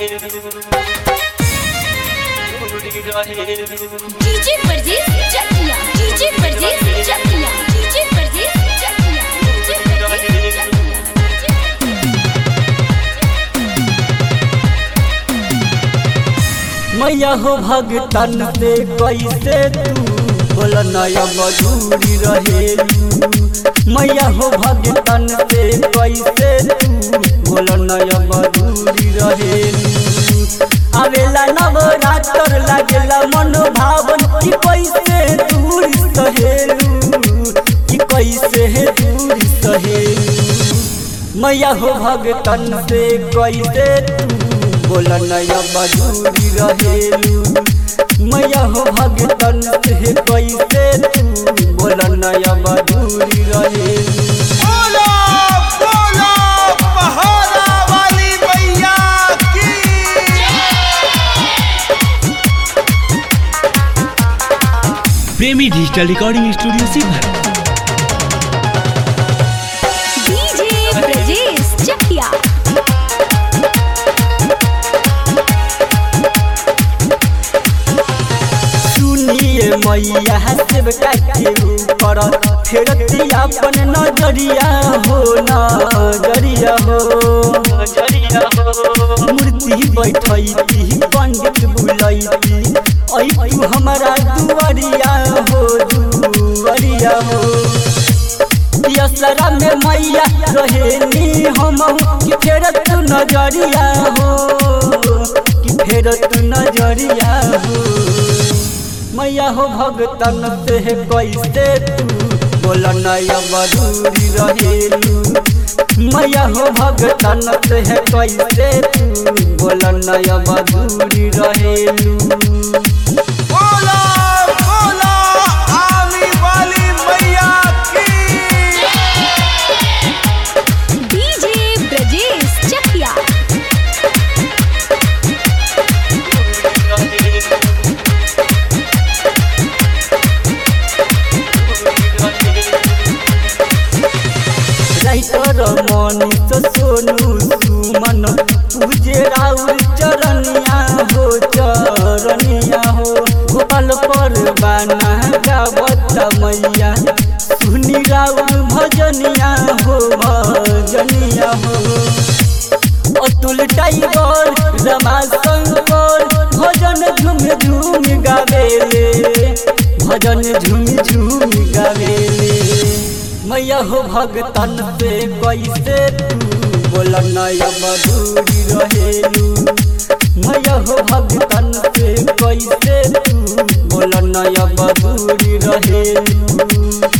DJ Pardes चकिया DJ Pardes चकिया DJ Pardes चकिया DJ परदेस मैया हो भगतन से कैसे तू बोल नया मजूरी रहेलू मैया हो भगतन से कैसे तू बोल नया मजूरी रहेलू आवेला नवरात्र लागेला मन भावन कि कैसे दूर सहेलू कि कैसे दूर सहेलू मैया हो भगतन से कैसे तू बोल नया मजूरी रहेलू मैया हो भगतन से कैसे तू बोल नया मजूरी रहेलू बोलो बोलो पहाड़ा वाली मैया की प्रेमी digital recording studio Sheohar DJ Pardes Chakia सुनिए मैया सेवका के ऊपर फेरती अपन नजरिया हो नजरिया हो नजरिया हो मूर्ति बैठैती पंडित बुलैती ऐ तू हमारा दुआरिया हो दुआरिया हो यसरा में मैया रहेनी हम कि फेर तू नजरिया हो कि फेर तू नजरिया हो मैया हो भगतन से कैसे तू बोल नया मधुरी रहेलू मैया हो भगतन से कैसे तू बोल नया मधुरी रहेलू बोलो बोलो आमी वाली मैया की डीजे ब्रजेश चकिया राइटर मनीष सोनू सुमन पूजे राउर चरनिया हो चरनिया हो गोपाल पर बाना गावत मैया सुनी राउर भजनिया हो भजनिया हो अतुल टाइगर रमा शंकर भजन झूम झूम गावेले भजन झूम झूम गावेले मैया हो भगतन से कैसे तू बोल नया मधुरी रहेलू मैया हो भगतन से कैसे तू बोल नया मधुरी रहेलू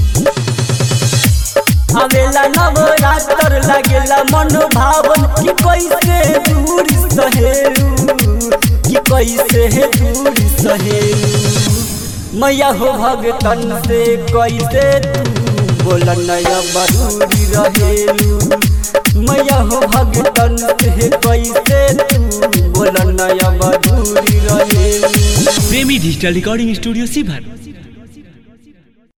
आवेला नवरात्र लागेला मन भावन कि कैसे दूर सहेलू कि कैसे दूर सहेलू मैया हो भगतन से कैसे तू बोल नया मधुरी रहेलू मैया हो भगतन से कैसे तू बोल नया मधुरी रहेलू प्रेमी डिजिटल रिकॉर्डिंग स्टूडियो शिवहर